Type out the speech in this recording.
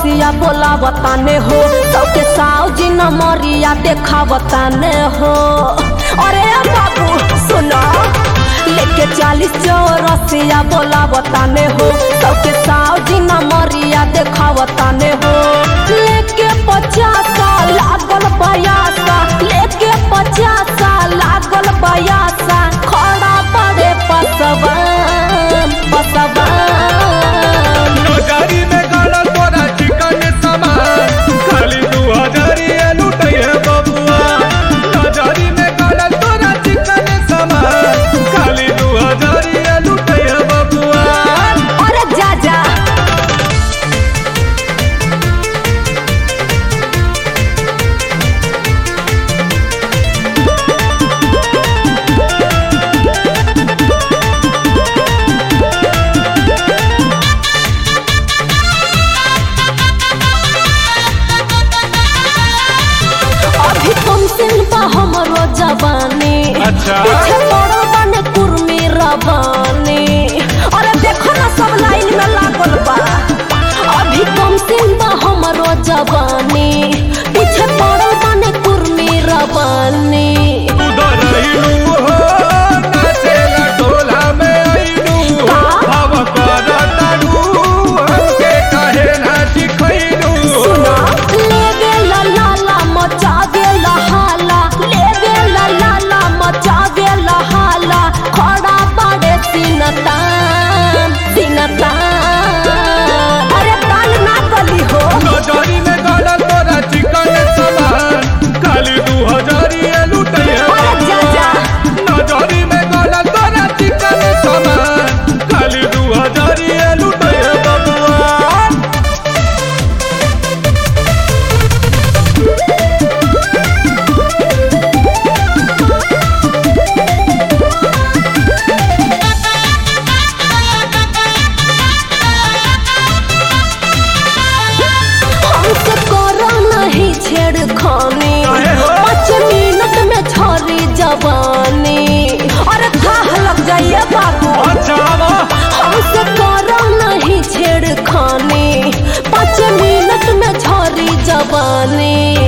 रसिया बोला बताने हो सबके साव जी न मरिया देखा बताने हो अरे बाबू सुनो लेके चालीस चौरसिया बोला बताने हो सबके साव जी न मरिया देखा बताने हो लेके पचासा लागल बयासा लेके पचासा लागल बयासा खड़ा पड़े पसवान पसवान नौकरी में गाड़ा तोरा चिकन सामान खाली दू हजारी लुटै है बबुआ नौकरी में गाड़ा तोरा चिकन सामान खाली दू हजारी लुटै है बबुआ अरे जा जा अभी कम सिन बा हमरो जवानी अच्छा। पीछे पड़ल बाने कुर्मी रवानी अरे देखो ना सब लाइन में लागल बा अभी कम सिन बा हमरो जवानी पीछे पड़ल बाने कुर्मी रवानी उधर रहिनु हो नाचेला टोला में आइनु का? भाव करतानु हमके काहे ना सिखैनु सुना ले गेला लाला मचा गेला हाला ले गेला लाला मचा गेला हाला खड़ा पड़े सिनतान सिनतान अरे ताल ना गली हो नौकरी में गाड़ा तोरा चिकन सामान खाली दू हजारी लुटै है अरे जा जा नौकरी में गाड़ा तोरा चिकन सामान खाली दू हजारी लुटै है बबुआ हमसे करो नहीं छेड़खानी काहे हो? पाँच मिनट में छोरी जवानी अरे थाह लग जाइए बाबू अच्छा आवा हमसे करो नहीं छेड़खानी पाँच मिनट में छोरी जवानी